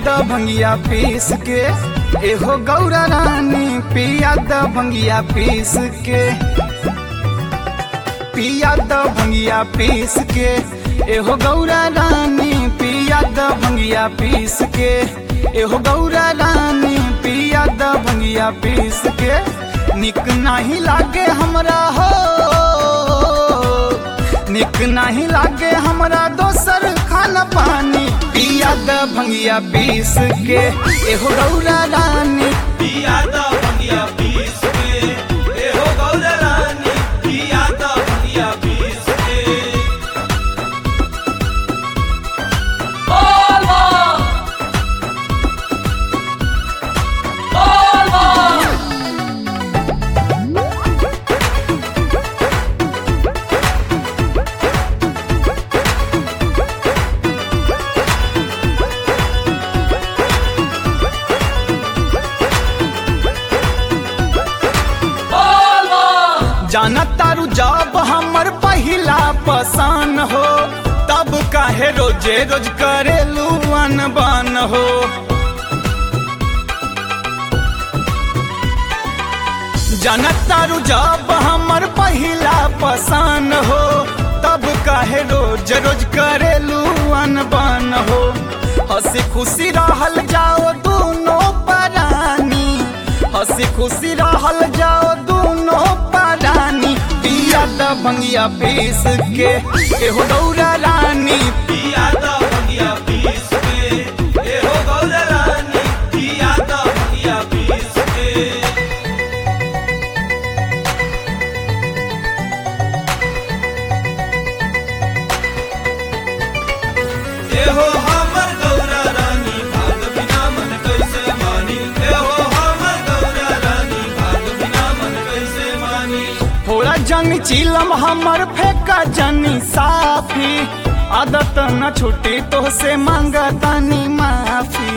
द भंगिया पीस के एहो गौरा रानी पिया द भंगिया पीस के पिया द भंगिया पीस के एहो गौरा रानी पिया द भंगिया पीस के एहो गौरा रानी पिया द भंगिया पीस के निक नाही लागे हमरा हो निक नाही लागे हमरा दोसर खाना पानी पिया द भंगिया पीस के एहो गौरा रानी पिया दा भंगिया पीस के ए हो गौर रानी पिया दा भंगिया पीस के जाना तारू जब हमर पहिला पसान हो तब काहे रोजे रोज करेलू अनबन हो जाना तारू जब हमर पहिला पसान हो तब काहे रोज रोज करेलू अनबन हो हंसी खुशी रहल जाओ दोनों परानी हंसी खुशी रहल जाओ दोनों परानी पिया द भंगिया पीस के एहो गौरा रानी पिया दा भंगिया पीस के ए हो गौर रानी पिया दा भंगिया पीस के ए हो हमर गौरा रानी भाग बिना मन कैसे मानी ए हो हमर गौरा रानी भाग बिना मन कैसे मानी थोड़ा जनी चिलम हमर फेंका जनी साफी आदत न छुटी तो से मांगा तनी माफी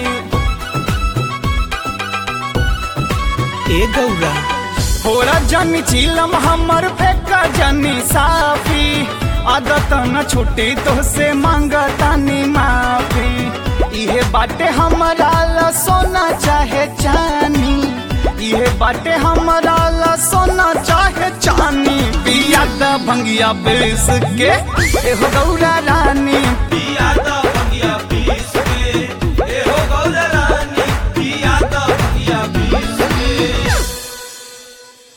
ए गौरा थोड़ा जनी चिलम हमर फेंका जनी साफी आदत न छुटी तो से मांगा तनी माफी इहे बाटे हमरा ला सोना चाहे चानी इहे बाटे हमरा ला सोना चाहे चानी पिया द भंगिया बेस के एहो गौरा रानी पिया दा भंगिया पीस के ए हो गौर रानी पिया दा भंगिया पीस के